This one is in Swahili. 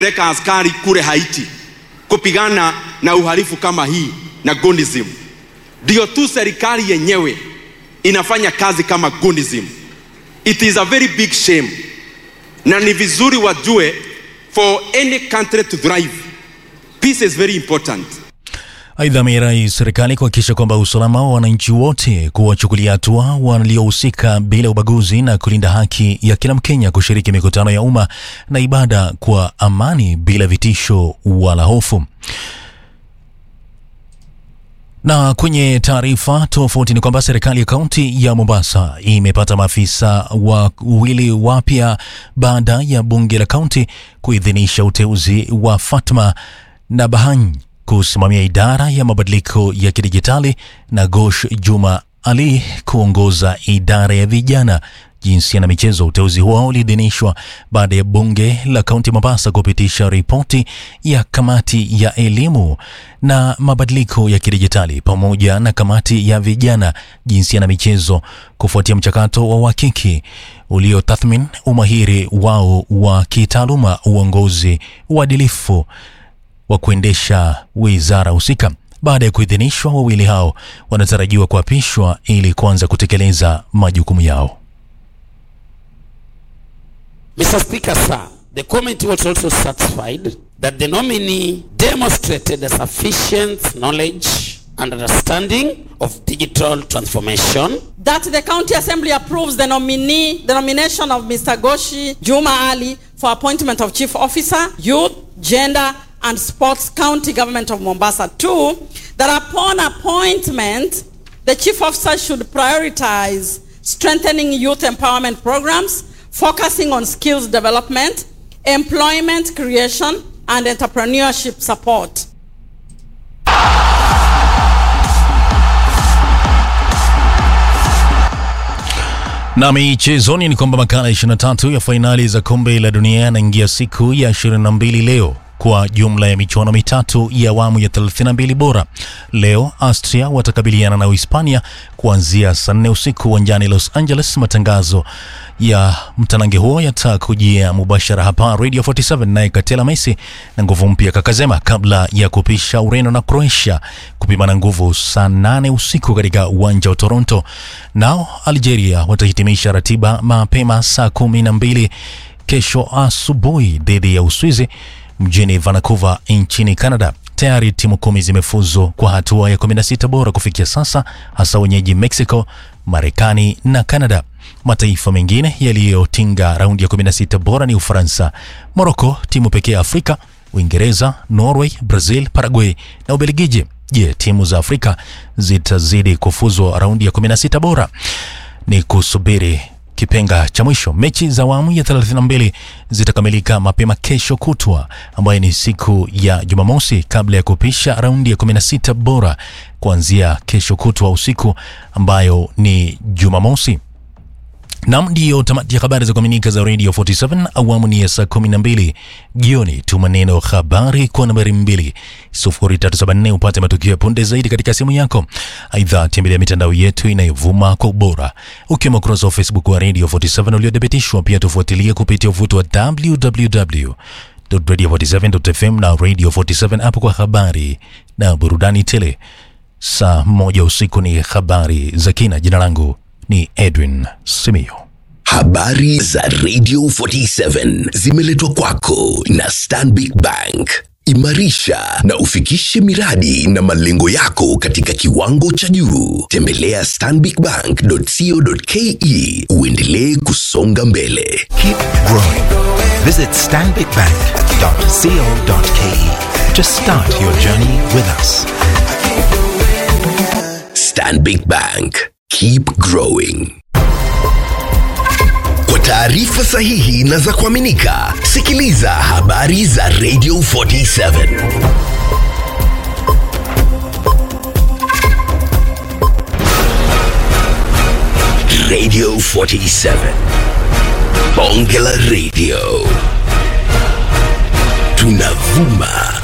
peleka askari kule Haiti kupigana na uhalifu kama hii na gundism. Ndio tu serikali yenyewe inafanya kazi kama gundism. It is a very big shame, na ni vizuri wajue, for any country to thrive, peace is very important. Aidha, ameirai serikali kuhakikisha kwamba usalama wa wananchi wote, kuwachukulia hatua waliohusika bila ubaguzi na kulinda haki ya kila Mkenya kushiriki mikutano ya umma na ibada kwa amani bila vitisho wala hofu. Na kwenye taarifa tofauti ni kwamba serikali ya kaunti ya Mombasa imepata maafisa wawili wapya baada ya bunge la kaunti kuidhinisha uteuzi wa Fatma Nabahany kusimamia idara ya mabadiliko ya kidijitali na Gosh Juma Ali kuongoza idara ya vijana jinsia na michezo. Uteuzi huo uliidhinishwa baada ya bunge la kaunti Mombasa kupitisha ripoti ya kamati ya elimu na mabadiliko ya kidijitali pamoja na kamati ya vijana, jinsia na michezo kufuatia mchakato wa uhakiki uliotathmini umahiri wao wa kitaaluma, uongozi, uadilifu wa kuendesha wizara husika. Baada ya kuidhinishwa, wawili hao wanatarajiwa kuapishwa ili kuanza kutekeleza majukumu yao. Mr. Speaker, sir, the committee was also satisfied that the nominee demonstrated a sufficient knowledge and understanding of digital transformation. That the County Assembly approves the nominee, the nomination of Mr. Goshi Juma Ali for appointment of Chief Officer, Youth, Gender and Sports County Government of Mombasa. Two, that upon appointment, the Chief Officer should prioritize strengthening youth empowerment programs, focusing on skills development, employment creation, and entrepreneurship support. Na michezoni ni kwamba makala 23 ya fainali za kombe la dunia yanaingia siku ya 22 leo kwa jumla ya michuano mitatu ya awamu ya 32 bora. Leo Austria watakabiliana na Uhispania kuanzia saa nne usiku uwanjani Los Angeles. Matangazo ya mtanange huo yatakujia mubashara hapa Radio 47, naye Katela Messi na nguvu mpya Kakazema, kabla ya kupisha Ureno na Croatia kupimana nguvu saa nane usiku katika uwanja wa Toronto. Nao Algeria watahitimisha ratiba mapema saa kumi na mbili kesho asubuhi dhidi ya Uswizi mjini Vancouver nchini Canada. Tayari timu kumi zimefuzu kwa hatua ya 16 bora kufikia sasa, hasa wenyeji Mexico, Marekani na Canada. Mataifa mengine yaliyotinga raundi ya 16 bora ni Ufaransa, Morocco, timu pekee ya Afrika, Uingereza, Norway, Brazil, Paraguay na Ubelgiji. Je, timu za Afrika zitazidi kufuzu raundi ya 16 bora? Ni kusubiri kipenga cha mwisho. Mechi za awamu ya 32 zitakamilika mapema kesho kutwa, ambayo ni siku ya Jumamosi, kabla ya kupisha raundi ya 16 bora kuanzia kesho kutwa usiku, ambayo ni Jumamosi. Nam, ndiyo tamati ya habari za kuaminika za Radio 47 awamu ni ya saa 12 jioni. Tuma neno habari kwa nambari 20374 upate matukio ya punde zaidi katika simu yako. Aidha, tembelea mitandao yetu inayovuma kwa ubora ukiwemo ukurasa wa Facebook wa Radio 47 uliothibitishwa. Pia tufuatilie kupitia uvuto wa www radio47.fm na Radio 47 hapo kwa habari na burudani tele. Saa moja usiku ni habari za kina. Jina langu ni Edwin Simio. Habari za Radio 47 zimeletwa kwako na Stanbic Bank. Imarisha na ufikishe miradi na malengo yako katika kiwango cha juu. Tembelea stanbicbank.co.ke uendelee kusonga mbele. Keep growing. Visit stanbicbank.co.ke to start your journey with us. Stanbic Bank. Keep growing. Kwa taarifa sahihi na za kuaminika, sikiliza habari za Radio 47. Radio 47. Bonge la Radio. Tunavuma